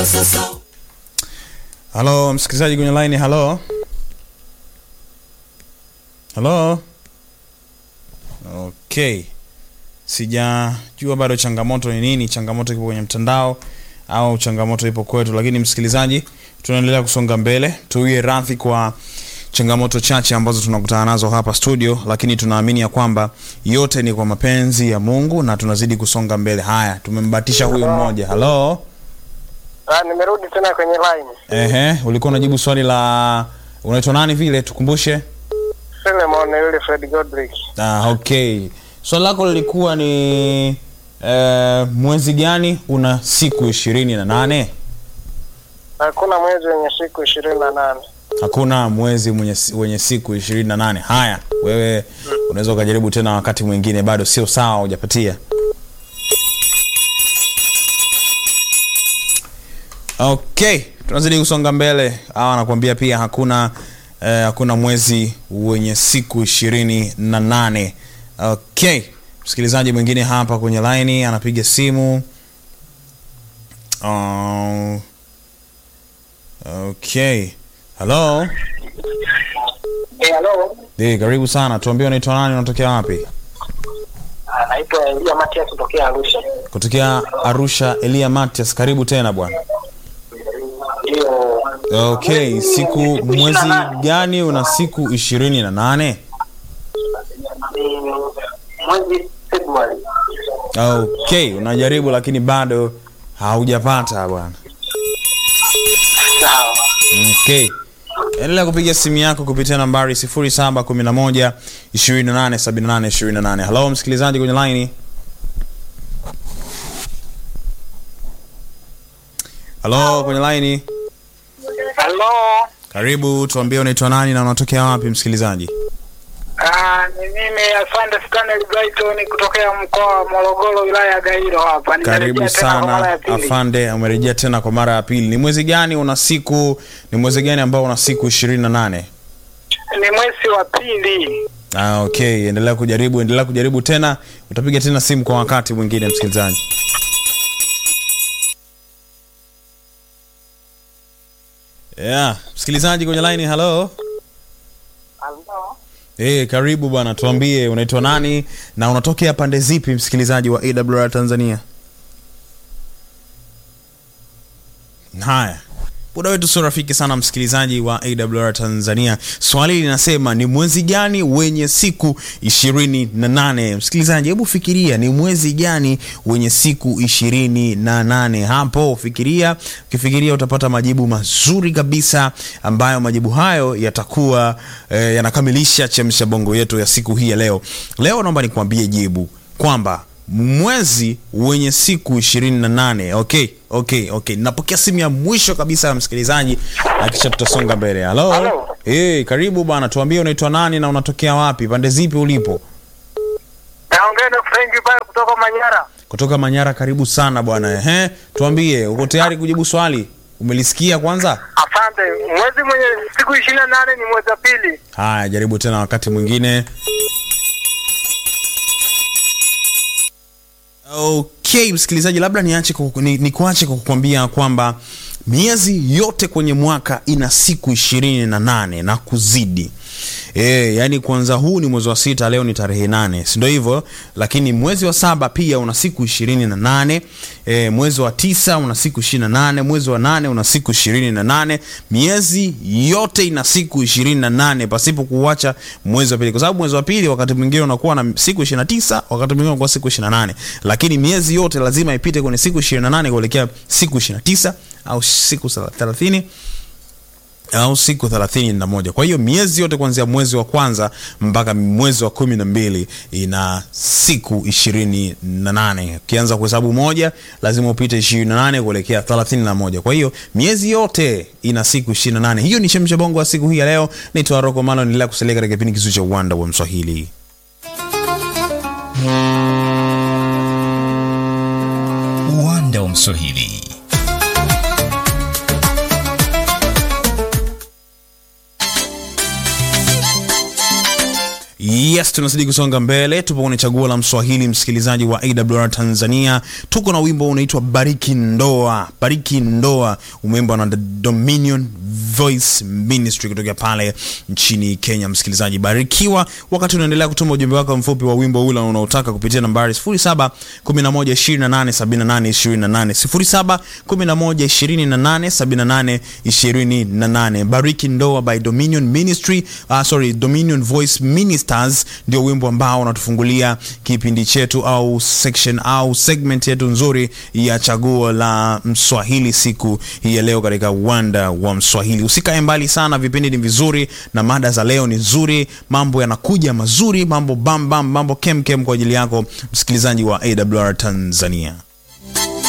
Halo msikilizaji kwenye line, halo halo. Okay, sijajua bado changamoto ni nini. Changamoto ipo kwenye mtandao au changamoto ipo kwetu, lakini msikilizaji, tunaendelea kusonga mbele. Tuwie radhi kwa changamoto chache ambazo tunakutana nazo hapa studio, lakini tunaamini ya kwamba yote ni kwa mapenzi ya Mungu na tunazidi kusonga mbele. Haya, tumembatisha huyu mmoja. Halo. Ah, nimerudi tena kwenye line. Ehe, ulikuwa unajibu swali la unaitwa nani vile tukumbushe? Philemon yule Fred Godrick. Ah, okay. Swali lako lilikuwa ni eh, mwezi gani una siku ishirini na nane? Hakuna mwezi wenye siku ishirini na nane. Hakuna mwezi mwenye, wenye siku ishirini na nane. Haya, wewe unaweza ukajaribu tena wakati mwingine, bado sio sawa, hujapatia. Okay, tunazidi kusonga mbele. Hawa anakuambia pia hakuna eh, hakuna mwezi wenye siku ishirini na nane. Okay, msikilizaji mwingine hapa kwenye laini anapiga simu. Uh, okay, hello. Eh, hello. Eh, karibu sana. Tuambie unaitwa nani, unatokea wapi? Ah, naitwa Elia Matias kutokea Arusha. Kutokea Arusha. Elia Matias, karibu tena bwana. Ndio. Okay, siku mwezi gani una siku ishirini na nane? Ni mwezi Februari. Okay, unajaribu lakini bado haujapata bwana. Sawa. Okay. Endelea kupiga simu yako kupitia nambari 0711 28 78 28. Hello msikilizaji kwenye line. Hello kwenye line. Hello. Karibu, tuambie unaitwa nani na unatokea wapi msikilizaji? Ah, ni mimi Afande Stanley Brighton kutokea mkoa wa Morogoro wilaya ya Gairo hapa. Karibu Nimerejea tena kwa mara sana ya pili. afande, umerejea tena kwa mara ya pili. Ni mwezi gani una siku, ni mwezi gani ambao una siku ishirini na nane? Ni mwezi wa pili. Ah, okay, endelea kujaribu, endelea kujaribu tena, utapiga tena simu kwa wakati mwingine msikilizaji. Yeah, msikilizaji kwenye line, hello. Hello. Eh, karibu bwana, tuambie unaitwa nani na unatokea pande zipi msikilizaji wa AWR Tanzania? Haya. Muda wetu sio rafiki sana msikilizaji wa AWR Tanzania. Swali linasema ni mwezi gani wenye siku ishirini na nane? Msikilizaji, hebu fikiria ni mwezi gani wenye siku ishirini na nane? Hapo fikiria, ukifikiria utapata majibu mazuri kabisa, ambayo majibu hayo yatakuwa eh, yanakamilisha chemsha bongo yetu ya siku hii ya leo. Leo naomba nikwambie jibu kwamba mwezi wenye siku ishirini na nane. Okay, okay, okay. Napokea simu ya mwisho kabisa ya msikilizaji na kisha tutasonga mbele. Halo, Halo. hey, karibu bwana, tuambie unaitwa nani na unatokea wapi, pande zipi ulipo? Naongea na Frank pale kutoka Manyara. Kutoka Manyara. Karibu sana bwana. Ehe, tuambie, uko tayari kujibu swali? Umelisikia kwanza? Asante. Mwezi mwenye siku ishirini na nane ni mwezi wa pili. Haya, jaribu tena wakati mwingine. Okay, msikilizaji, labda niache kuku- ni, ni kuache kwa kukwambia kwamba miezi yote kwenye mwaka ina siku ishirini na nane na kuzidi. E, yani kwanza huu ni mwezi wa sita, leo ni tarehe nane, si ndio hivyo? Lakini mwezi wa saba pia una siku ishirini na nane e, mwezi wa tisa una siku ishirini na nane mwezi wa nane una siku ishirini na nane Miezi yote ina siku ishirini na nane pasipo kuacha mwezi wa pili, kwa sababu mwezi wa pili wakati mwingine unakuwa na siku ishirini na tisa wakati mwingine unakuwa siku ishirini na nane lakini miezi yote lazima ipite kwenye siku ishirini na nane kuelekea siku ishirini na tisa au siku thelathini au siku thelathini na moja. Kwa hiyo miezi yote kuanzia mwezi wa kwanza mpaka mwezi wa kumi na mbili ina siku ishirini na nane. Ukianza kuhesabu moja lazima upite ishirini na nane kuelekea thelathini na moja. Kwa hiyo miezi yote ina siku ishirini na nane. Hiyo ni Chemsha Bongo wa siku hii ya leo. Naitwa Roko Malo, niendelea kusalia katika kipindi kizuri cha uwanda wa Mswahili. uwanda wa Mswahili. Yes. yes tunazidi kusonga mbele tupo kwenye chaguo la mswahili msikilizaji wa awr tanzania tuko na wimbo unaitwa bariki ndoa bariki ndoa umeimbwa na The dominion voice ministry kutokea pale nchini kenya msikilizaji barikiwa wakati unaendelea kutuma ujumbe wako mfupi wa wimbo ule unaotaka kupitia nambari 0711287828 0711287828 bariki ndoa by dominion ministry uh, sorry dominion voice ministers ndio wimbo ambao unatufungulia kipindi chetu au section au segment yetu nzuri ya chaguo la mswahili siku hii ya leo katika uwanda wa mswahili usikae mbali sana vipindi ni vizuri na mada za leo ni nzuri mambo yanakuja mazuri mambo bambam mambo kemkem kwa ajili yako msikilizaji wa awr tanzania